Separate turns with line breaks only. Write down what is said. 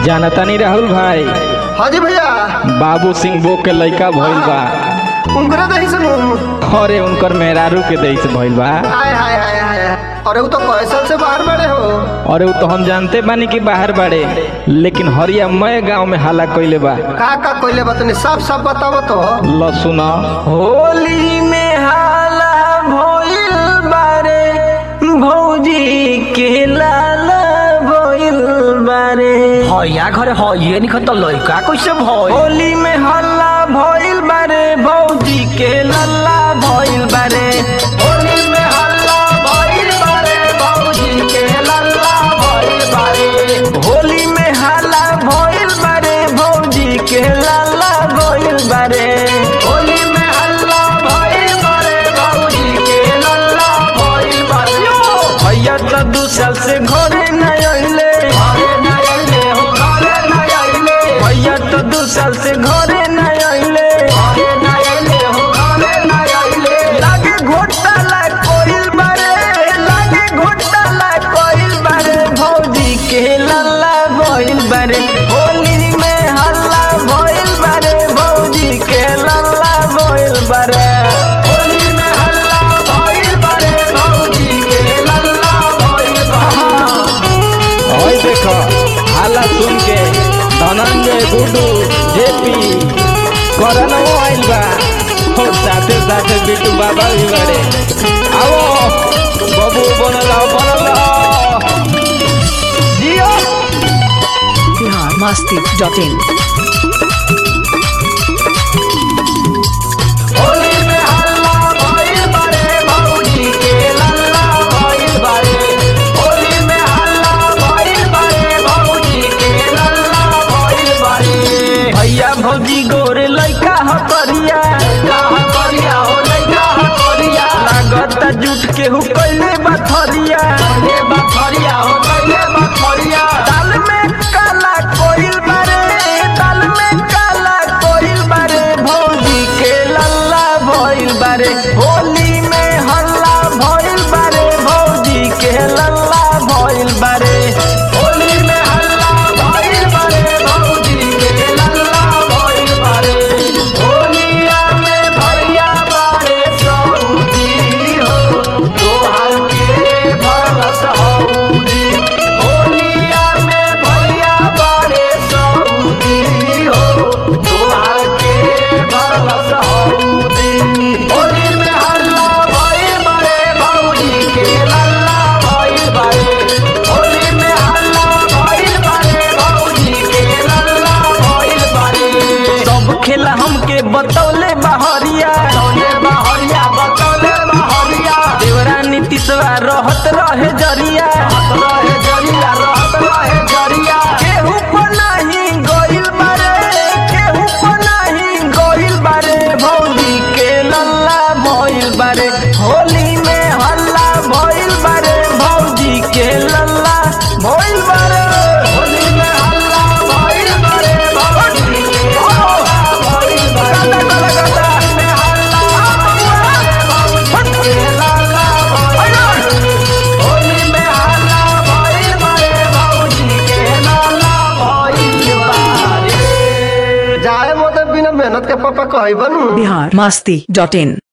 जानता नहीं राहुल भाई
हाँ जी भैया
बाबू सिंह बो के लड़का भइल बा
उनकरे दही सुनू
अरे उनकर मेहरारू के देश भइल बा
हाय हाय हाय हाय अरे वो तो कैसल से बाहर बड़े हो
अरे वो तो हम जानते बानी कि बाहर बाड़े लेकिन हरिया मय गांव में हाला कइले बा
का का कोइले बतनी सब सब बताओ तो
ल सुन
होली में हाला भइल बारे भौजी के लाला भइल बारे
हया घरे हइए निखन त लइका कैसे भइल
होली में हल्ला भइल बारे भौजी के लल्ला भइल बारे
होली में हल्ला भइल बारे भौजी के लल्ला भइल बारे
होली में हल्ला भइल बारे भौजी के लल्ला भइल बारे
होली में हल्ला भइल बारे भौजी के लल्ला भइल बारे
भैया तो दू साल से घरे न अइले
घरे न अइले हो घरे न अइले
भैया तो दू साल से घरे न अइले
घरे न अइले हो घरे न अइले
लागे घोटाला कोइल बारे लागे घोटाला कोइल बारे भौजी के लल्ला भइल बारे होली में हल्ला भइल बारे भौजी के लल्ला भइल बारे
होली में हल्ला भइल बारे भौजी के लल्ला भइल बारे
ओए देखो हाला सुन के धनंजय गुडू जेपी करनवो आइल बा और साथे साथे बिट्टू बाबा भी बड़े आओ बबू बनल आओ, बनल आओ। जियो
biharmasti.in
होली में हल्ला भइल बारे भौजी के लल्ला भइल बारे होली में हल्ला भइल बारे भौजी के लल्ला भइल बारे
भैया भौजी गोरे लइका ह करिया
लल्ला करिया हो लइका करिया
लागत जुट के हु कइले बथरिया
ले बखरिया हो ले बखरिया
दाल में काला कोइल बारे दाल में काला कोइल बारे भौजी के लल्ला भइल बारे होली में हल्ला भइल बारे भौजी के लल्ला भइल बारे
होली में हल्ला भइल बारे भौजी के लल्ला भइल बारे होलिया में भैया बारे सऊदी हो तोहार के भरस हौदी होलिया में भैया बारे सऊदी हो तोहार के भरस हौदी होली में हल्ला भइल बारे भौजी के लल्ला भइल बारे होली में हल्ला भइल बारे भौजी के लल्ला भइल बारे
सब खेला हमके बतौले बहरिया
बतौले बहरिया बतौले बहरिया
देवरा नीतीशवा रहत रहे जरिया
रहत रहे जरिया रहत रहे जरिया
केहू पर नहीं गइल बारे केहू पर नहीं गइल बारे भौजी के लल्ला भइल बारे होली में हल्ला भइल बारे भौजी के लल्ला भइल बारे
होली में हल्ला भइल बारे भौजी के लल्ला भइल बारे होली में हल्ला भइल बारे भौजी के लल्ला भइल बारे होली में हल्ला भइल बारे भौजी के लल्ला भइल बारे
जाए मोते बिना मेहनत के पापा कही बनू
biharmasti.in